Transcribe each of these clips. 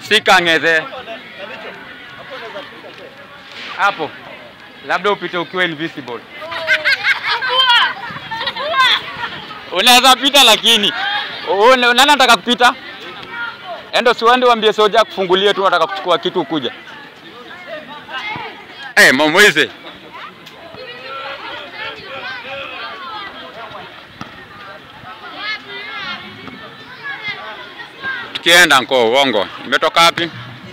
Sika ng'ethe hapo, labda upite ukiwa invisible. Unaweza pita lakini Une- nani anataka kupita? Endo siwende wambie soja kufungulie tu, nataka kuchukua kitu ukuja. Eh, hey, Momweze. Tukienda nko uongo. Imetoka wapi?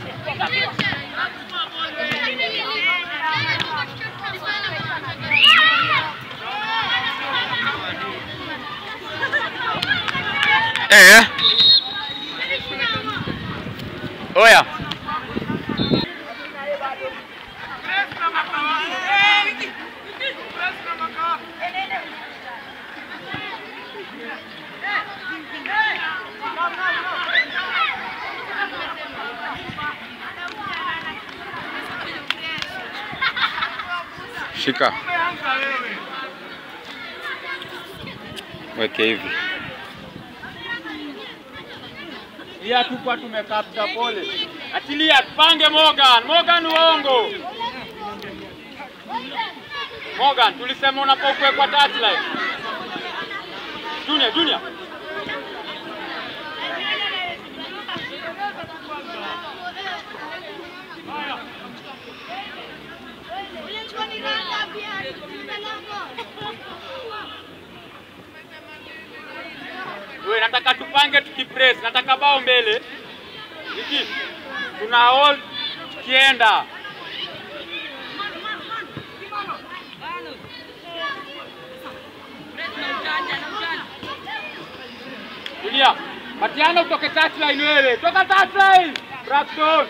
Eh. Oya. Shika. Weke hivi. Iya tupa tumekapta pole. Achilia tupange Morgan. Morgan uongo. Morgan tulisema unapokuwekwa touchline. Junior, Junior. We, nataka tupange tukipress, nataka bao mbele. Hiki tuna hold tukienda. Julia, Matiano utoke touchline wewe. Toka touchline. Braxton.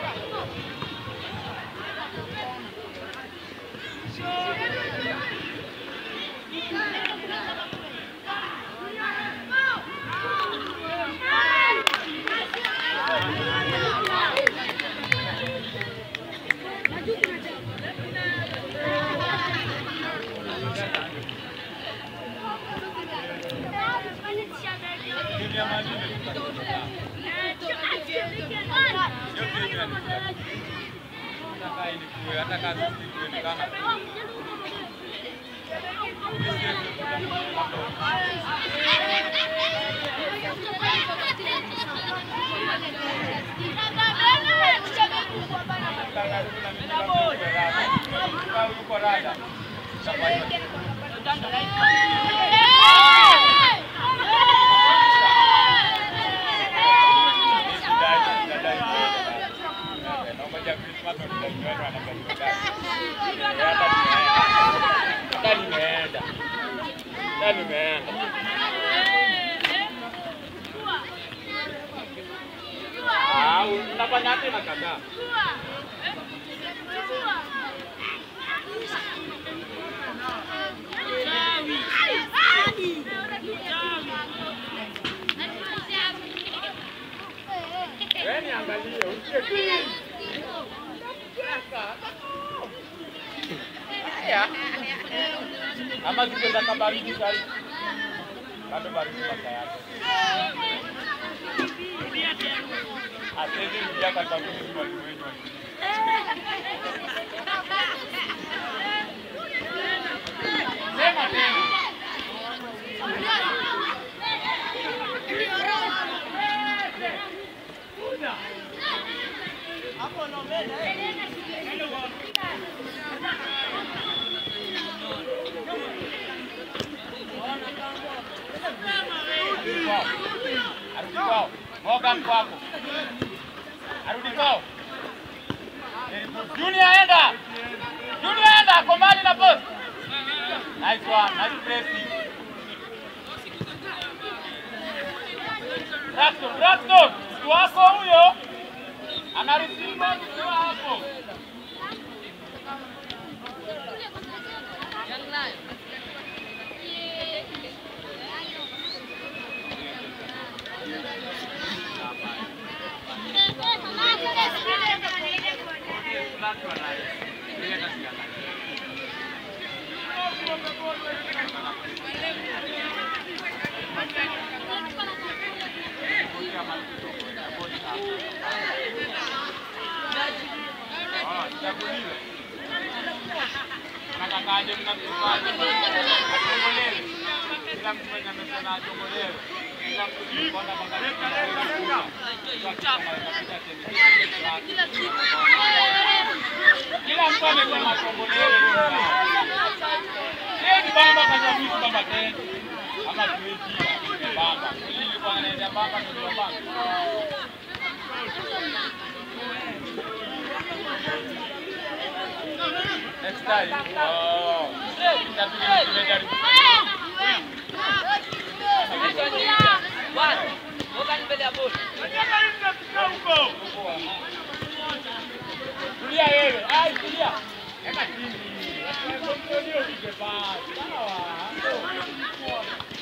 Unafanya tena kaka. Wewe niangalie, usikie clean. Haya. Ama zikwenda kabaridi sasa. Bado baridi masaa yake. Asiwezi rudia kwa sababu ni mwalimu wetu. Sema tena. Arudi kwao. Morgan kwako. Arudi kwao. Junior enda. Junior enda ako mbali na post. Nice one. Nice pressing. Braxton, Braxton. Mtu wako huyo. Ana receive ball ukiwa hapo. Chaguliwe. Nakakaje mnamtukaje? Atongolewe. Kila mtu mwenye amesema atongolewe. Kila mtu mkonda mwangalie kama kila mtu amesema atongolewe. Ni bamba kanya vitu bamba tena. Ama tuwezi bamba. Ili ilikuwa anaenda bamba ndio bamba. Next time. Oh. Itabidi tumejaribu. Tulia wewe. Ai, tulia. Eka chini. Ndio upige pasi. Sawa.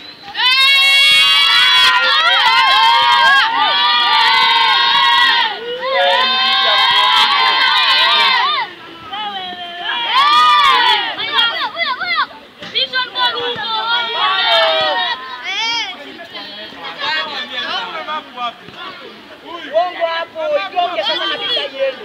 Uongo hapo, itoke sasa kabisa iende.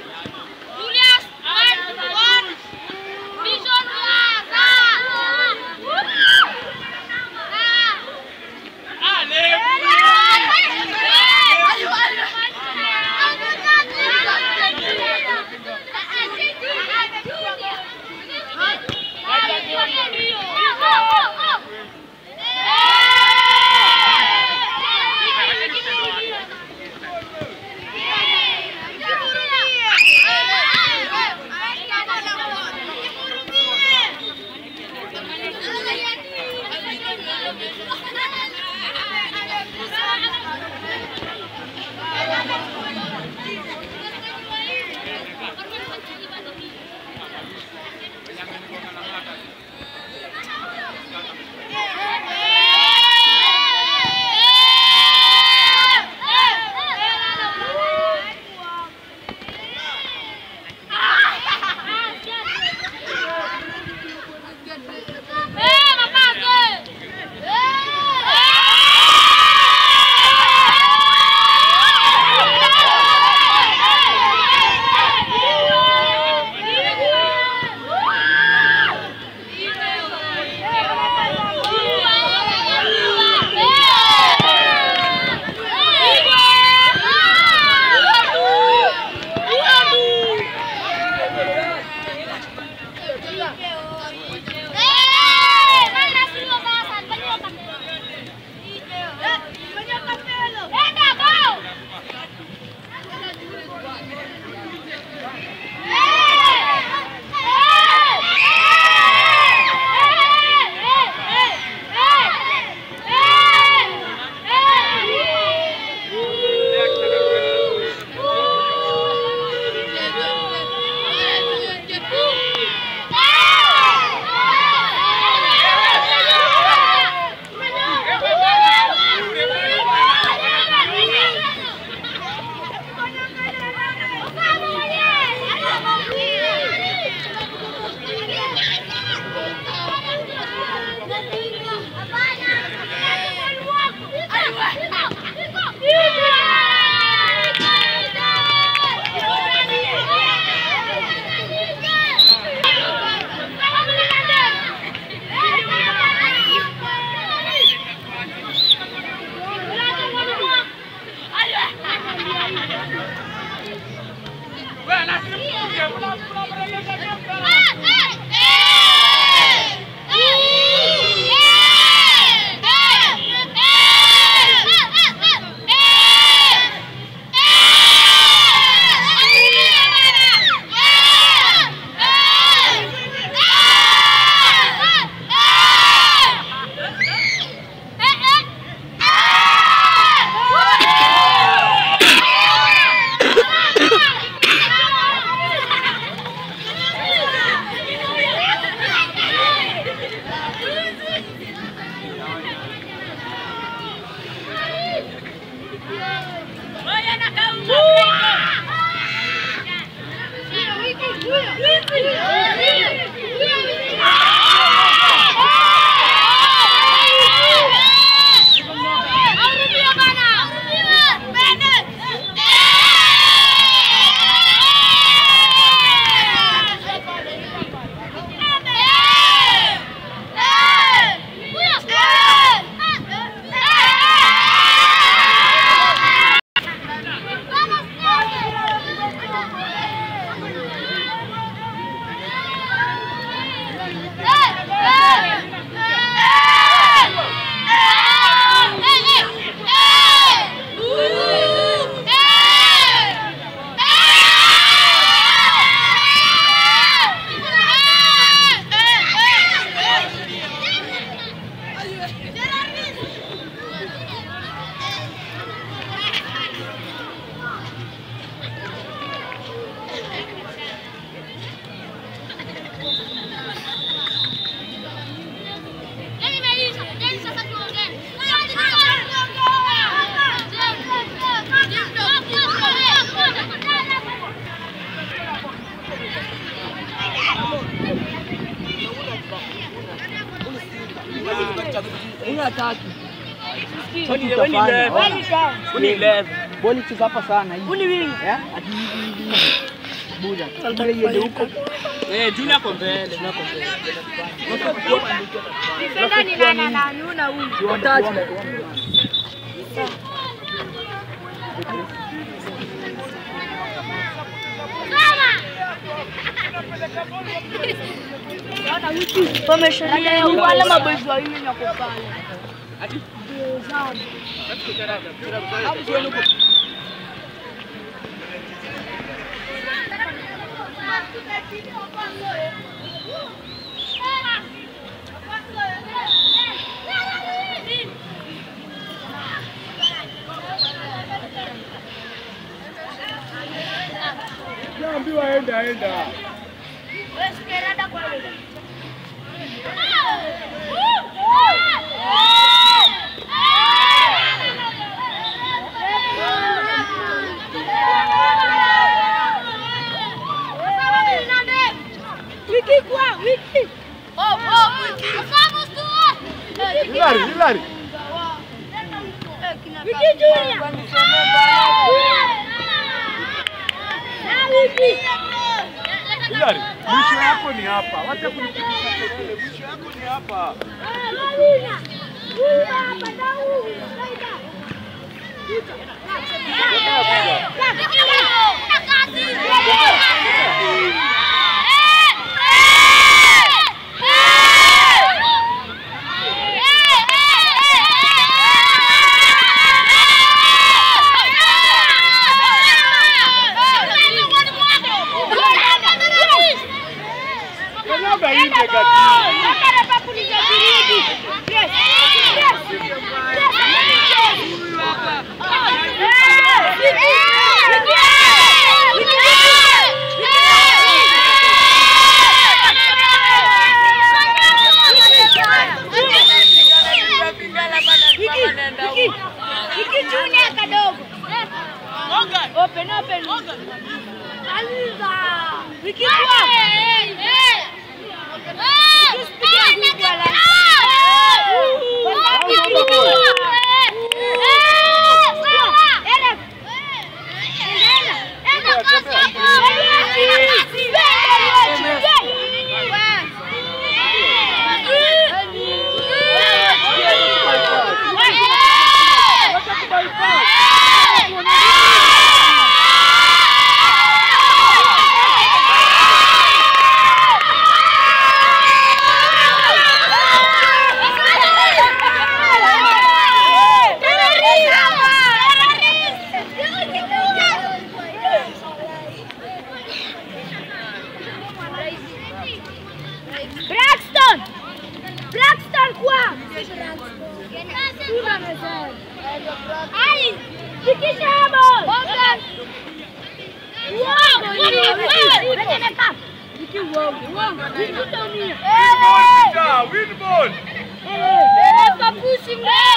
Ah! kitu utafanya. Uni 11. Boli cheza hapa sana hii. Uni wing. Eh? Ati hivi hivi. Buda. Sasa iende huko. Eh, Junior ako mbele. Defender ni nani ananyuna huyu? Watatu. Wameshalia wale maboys wawili wako pale. Naambiwa enda enda. Wiki kwa wiki. Oh, oh, wiki. Vamos tu. Hilary, Hilary. Wiki Junior. Na wiki. Hilary, mwisho yako ni hapa. Wacha kunipigisha kelele. Mwisho yako ni hapa. Malina. Huyu hapa na huyu. Kanyaga hii negative. Wiki Junior kadogo. Open, open. Aliza. Wiki kwa. Braxton! Braxton kwa! Ali! Fikisha hapo! Wiki uongo, uongo. Wiki utaumia. Peter, win ball. Dereva pushi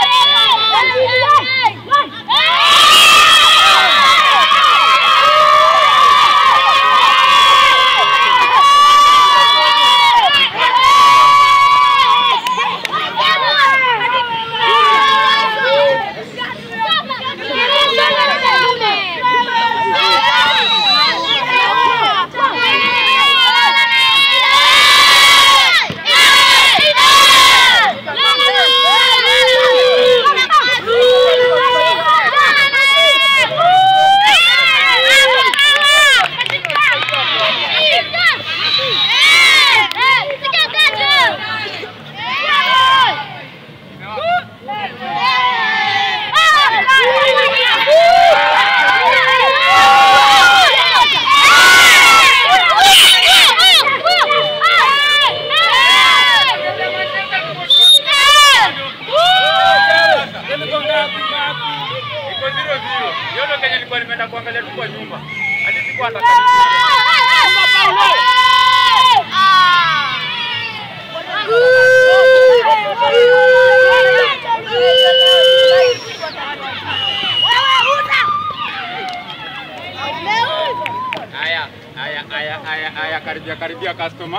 Iko zero zero. Hiyo ndio Kenya nilikuwa nimeenda kuangalia tu kwa nyumba. Hadi sikuwa hata Haya, haya, haya, haya, haya, karibia karibia customer.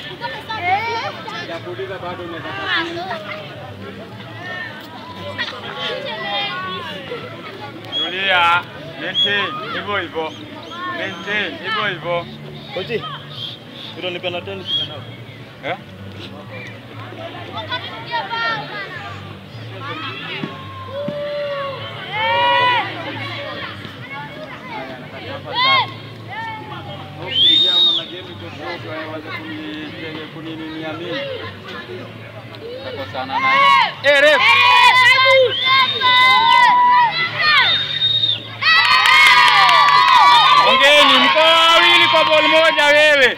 Sijakuuliza bado unaweza Tulia. Maintain hivyo hivyo. Maintain hivyo hivyo. Koji. Utanipa na tena kijana. Eh? Eh, ref. Ongeni mko wawili kwa ball moja wewe.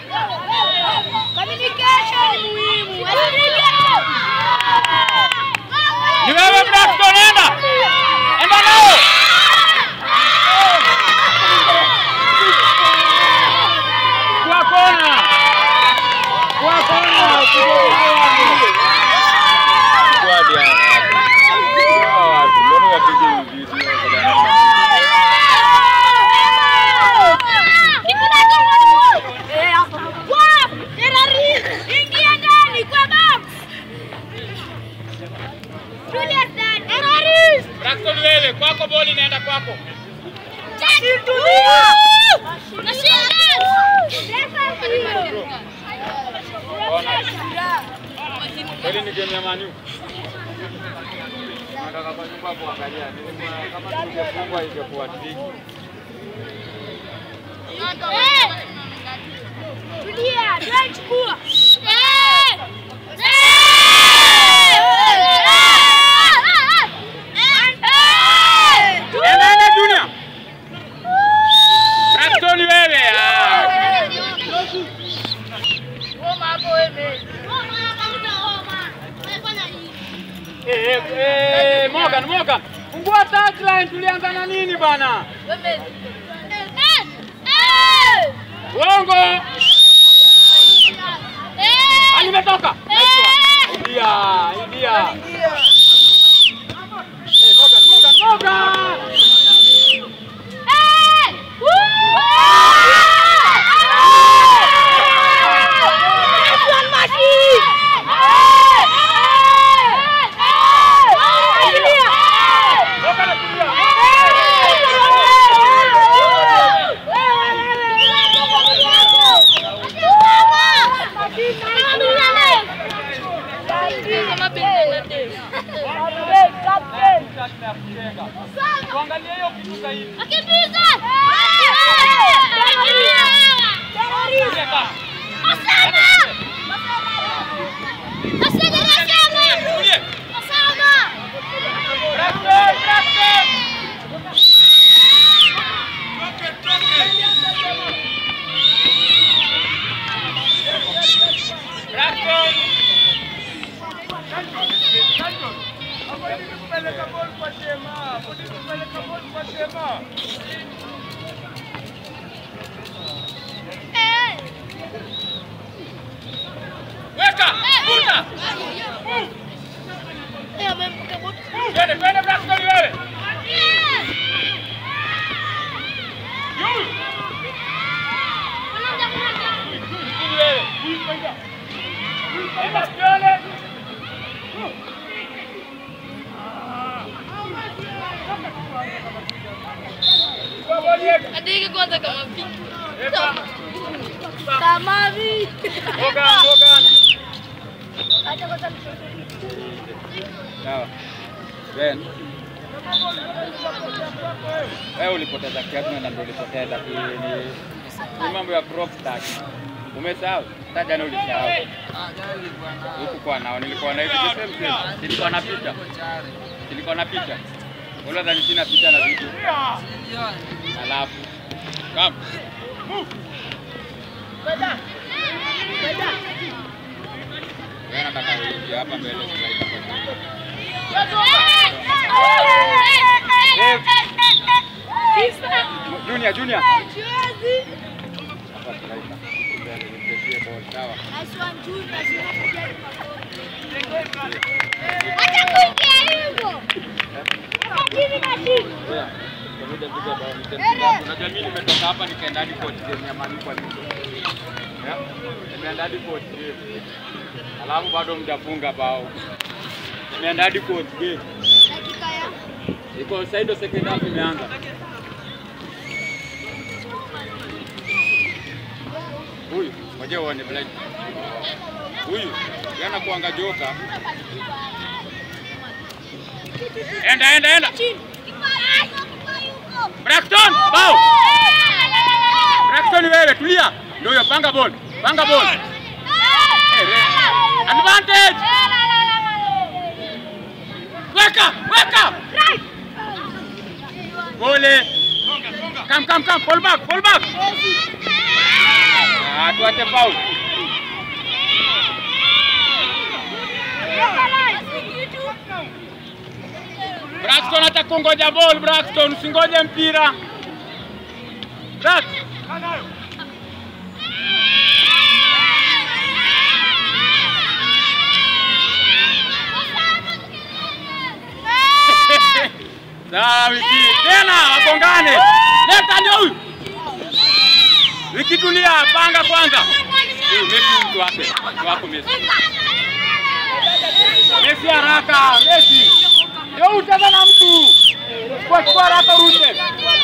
Ni wewe Braxton, enda. Enda nao. Kwa kona. Kwa kona. Squad ya. Hawa watu, mbona wapige video kwa Ingia ndani kwa box. Julius Dan. Terrorist. Braxton wewe, kwako ball inaenda kwako. Kweli ni game ya Man U. Nataka kwa nyumba kuangalia. Nilikuwa kama tungefungwa ingekuwa tricky. Enda enda Junior. Braxton wewe. ah. Eh, eh, eh, Morgan, Morgan. Fungua touchline tulianza na nini bana? Uongo. Alimetoka. Idia, idia. Eh, Morgan, Morgan, Morgan. Morgan atulia. Tuangalie hiyo kitu sahihi. Cheka. Tulie. Braxton, Braxton. Braxton. Weka. Vuta. Twende, twende Braxton wewe. Yule. Chini wewe. Enda tuone. Kwa boli yetu. Andike kwanza kama vipi. Eka. Kama vipi. Morgan, Morgan. Acha kwanza Sawa. Ben. Wewe ulipoteza kiatu na ndio ulipoteza ki- ni, ni mambo ya crop stack. Umesahau? Hata jana ulisahau. Huku kwa nao nilikuwa na hivi the same same. Nilikuwa na picha. Nilikuwa na picha. Wala dhani sina picha na vitu. Alafu. Come. Wewe nataka uingie hapa mbele sasa Junior, Junior. Hapa striker. Mbele, nimpetie ball, sawa. Yeah. Pamoja kuja bao nitempiga. Unajua mimi nimetoka hapa nikaenda hadi court game ya Man U kwa nini? Yeah. Nimeenda hadi court game. Alafu bado mjafunga bao. Nimeenda hadi court game. Dakika ya Iko sasa ndio second half imeanza. Huyu, ngoja uone blind. Huyu, yana kuanga joka. Enda enda enda. Braxton, bao. Braxton wewe tulia. Ndio hiyo panga ball. Panga ball. Eh, re- Advantage. Weka, weka. Gole. Come come come, fall back, fall back. Ah, tuache foul. Braxton atakungoja ball, Braxton usingoje mpira. Brax. Sawa wiki. Tena wagongane. Leta ndio huyu. Wiki tulia, panga kwanza. Huyu Messi mtu wake. Mtu wako Messi. Messi haraka, Messi. Ndio utazama na mtu. Kwa kwa haraka urushe.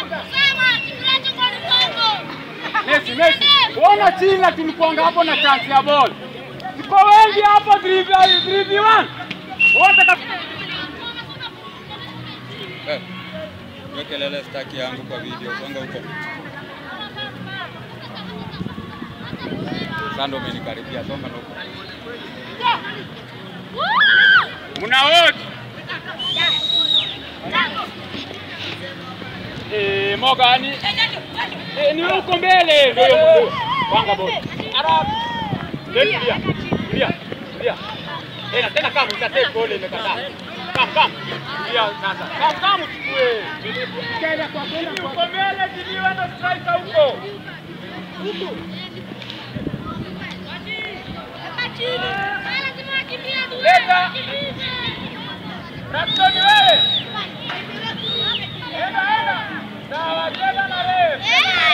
Messi, Messi. Ona chini tulikuanga hapo na chance ya ball. Tuko wengi hapo 3v 3v1. Wote kap... Eh. Hiyo kelele staki yangu kwa video. Songa huko. Sando umenikaribia, songa na huko. Mna wote. Eh, Mogani. Eh, ni huko mbele ndio hiyo. Panga bodi. Arab. Leo tulia. Tulia. Tulia. Tena tena kama utasema goli imekataa. Kam kam. Tulia sasa. Kam kam uchukue. Tena kwa kwenda huko mbele jidiwa na striker huko. Huko. Leta. Braxton wewe. Enda enda. Sawa, cheza na refu.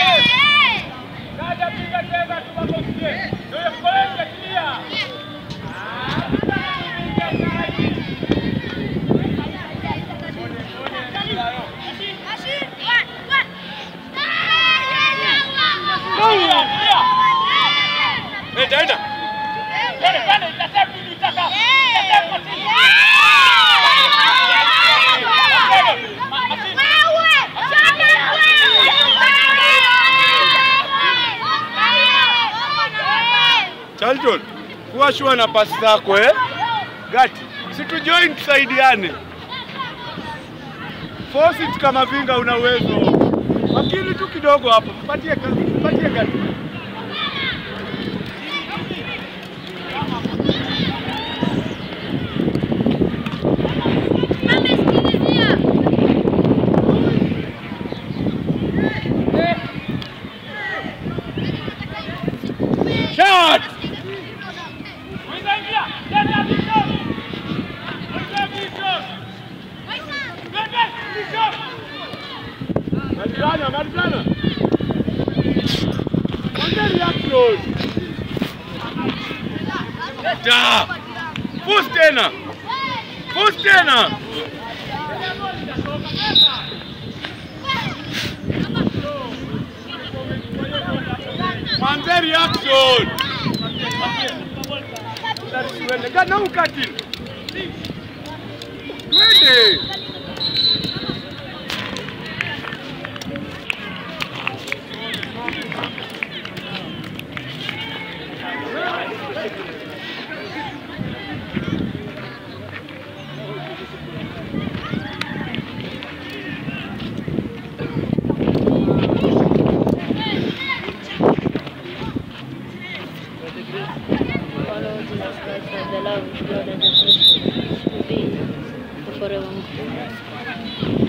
Kaja piga cheza tu makosie. Ndio mkoleje kia. Enda enda. Pale pale itasema nini utaka. Itasema chini. Charlton, kuwa shua na pasi zako eh? Gati, situjoin tusaidiane. Force it kama vinga una uwezo. Makini tu kidogo hapo. Patie ka- patie gati. Shot! Malizana, malizana. Kwanza reaction. Da. Push tena. Push tena. Manze reaction. Tuende kana ukati. Twende. Follow Jesus Christ and the love of God and the fellowship of the Holy Spirit forevermore.